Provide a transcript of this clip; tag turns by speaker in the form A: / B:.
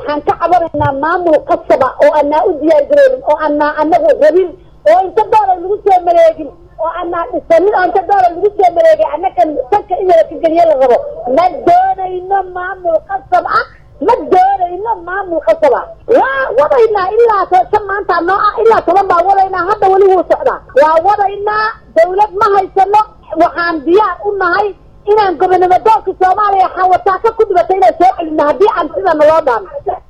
A: waxaan ka cabanaynaa maamul qasaba oo aanaa u diyaargaroonin oo aanaa anagu rabin oo inta doolar lagu soo maleegin oo aanaa dhisanin oo inta doolar lagu soo maleegay annagan sanka in la kageliye la rabo ma doonayno maamul qasab ah ma doonayno maamul qasab ah waa wadaynaa ilaa shan maanta noo ah ilaa toban baa wadaynaa hadda weli wuu socdaa waa wadaynaa dawlad ma haysano waxaan diyaar u nahay inaan gobonimo doolka soomaaliya xawataa ka ku dhibatay inaan soo celino haddii aan sida naloo dhaano